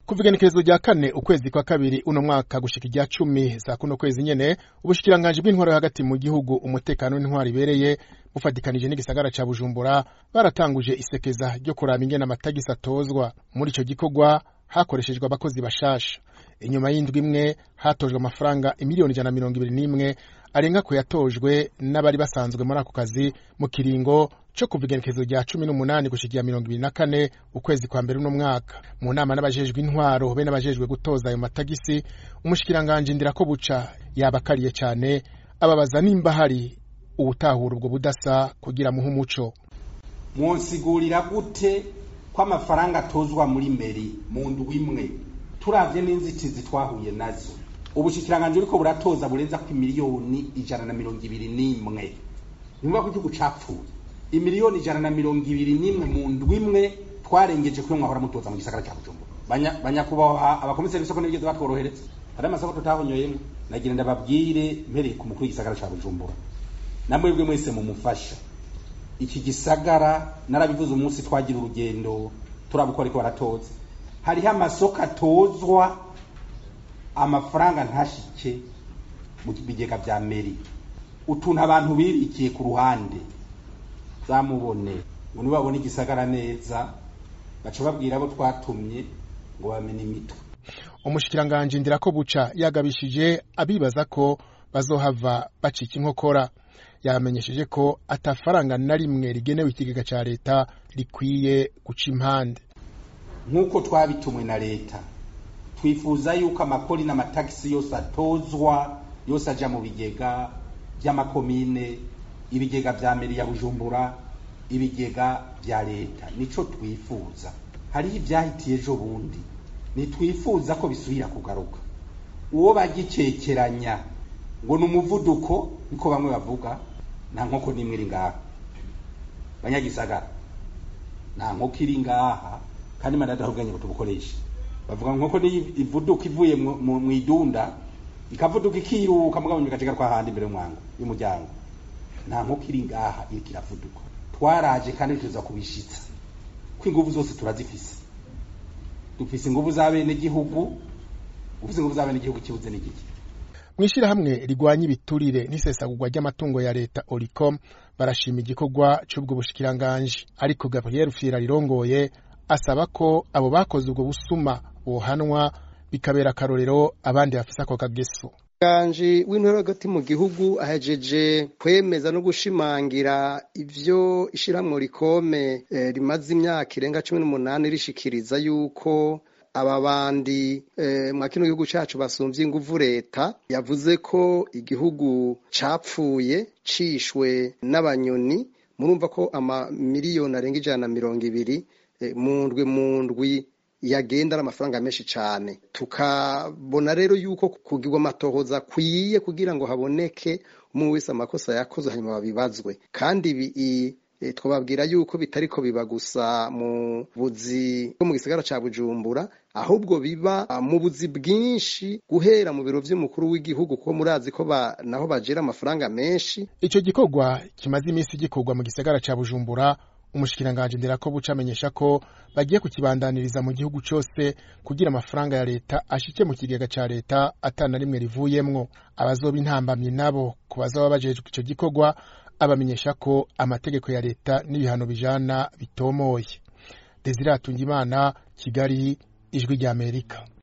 kuva igenekerezo rya kane ukwezi kwa kabiri uno mwaka gushika irya cumi za kuno kwezi nyene ubushikiranganji bw'intwaro hagati mu gihugu umutekano w'intwaro ibereye bufatikanije n'igisagara ca bujumbura baratanguje isekeza ryo kuraba ingene amatagisi atozwa muri ico gikorwa hakoreshejwe abakozi bashasha inyuma y'indwi imwe hatojwe amafaranga imiliyoni ijana na mirongo ibiri n'imwe arenga ku yatojwe n'abari basanzwe muri ako kazi mu kiringo co kuva igenekerezo rya cumi n'umunani gushikiya mirongo ibiri na kane ukwezi kwa mbere uno mwaka mu nama n'abajejwe intwaro be n'abajejwe gutoza ayo matagisi umushikiranganji ndirako buca yabakariye cane ababaza nimba hari uwutahura ubwo budasa kugira muhe umuco mwonsigurira gute ko amafaranga atozwa muri meri mu ndwi imwe turavye n'inzitizi twahuye nazo ubushikiranganji buriko buratoza burenza ku miliyoni ijana na mirongo ibiri n'imwe nyumva ko igihugu capfuye imiliyoni ijana na mirongo ibiri n'imwe mu ndwi imwe twarengeje kuyo mwahora mutoza mu gisagara ca bujumbura banyakubahwa abakomiseri b'isoko ntibigeze batworohereza hari amasoko tutahonyoyemwo nagira ndababwire mpereye ku mukuru w'igisagara ca bujumbura namwebwe mwese mumufasha iki gisagara narabivuze umunsi twagira urugendo turaba uko ariko baratoza hariho amasoko atozwa amafaranga ntashike mu bigega vya meri utuntu abantu birikiye ku ruhande zamubone ngo nibabone igisagara neza baca babwira abo twatumye ngo bamenye imitwe umushikiranganji ndirako buca yagabishije abibaza ko bazohava bacika inkokora yamenyesheje ko atafaranga na rimwe rigenewe ikigega ca leta rikwiye guca impande nk'uko twabitumwe na leta twifuza yuko amakori n'amatagisi yose atozwa yose aja mu bigega vy'amakomine ibigega vya meri ya bujumbura ibigega vya leta nico twifuza hariho ivyahitiye ejo bundi nitwifuza ko bisubira kugaruka uwo bagicekeranya ngo ni umuvuduko niko bamwe bavuga nta nkoko n'imwe iri ngaha banyagisagara nta nkoko iri ngaha kandi imana yadahubwanye ngo tubukoreshe bavuga nkoko niyo ivuduka ivuye mu idunda ikavuduka ikiruka mugabo igacika kwa handi imbere y'umwango y'umuryango nta nkoko iri ngaha iriko iravuduka twaraje kandi tuza kubishitsa ko inguvu zose turazifise dufise inguvu za bene gihugu ufise inguvu za bene gihugu kibuze n'igiki mw'ishirahamwe rigwanya ibiturire n'isesagurwa ry'amatungo ya leta oricom barashima igikorwa c'ubwo bushikiranganji ariko gabriel fira rirongoye asaba ko abo bakoze ubwo busuma bohanwa bikabera akarorero abandi bafise ako kageso ganji w'intore hagati mu gihugu ahejeje kwemeza no gushimangira ivyo ishirahamwe rikome eh, rimaze imyaka irenga cumi n'umunani rishikiriza yuko aba bandi eh, mwa kino gihugu cacu basumvye inguvu leta yavuze ko igihugu capfuye cishwe n'abanyoni murumva ko amamiliyoni arenga ijana na mirongo ibiri eh, mu ndwi mu ndwi yagenda ari amafaranga menshi cyane tukabona rero yuko kugirwa amatohoza akwiye kugira ngo haboneke umwe wese amakosa yakoze hanyuma babibazwe kandi ibi twababwira yuko bitariko biba gusa mu buzi bwo mu gisagara ca bujumbura ahubwo biba mu buzi bwinshi guhera mu biro vy'umukuru w'igihugu kuko murazi ko ba, naho bajera amafaranga menshi ico gikorwa kimaze imisi gikorwa mu gisagara ca bujumbura umushikiranganji ndirako buca amenyesha ko bagiye kukibandaniriza mu gihugu cose kugira amafaranga ya leta ashike mu kigega ca leta atana rimwe rivuyemwo abazoba intambamyi nabo ku bazaba bajejwe ico gikorwa abamenyesha ko amategeko ya leta n'ibihano bijana bitomoye Desire Hatungimana Kigali ijwi ry'Amerika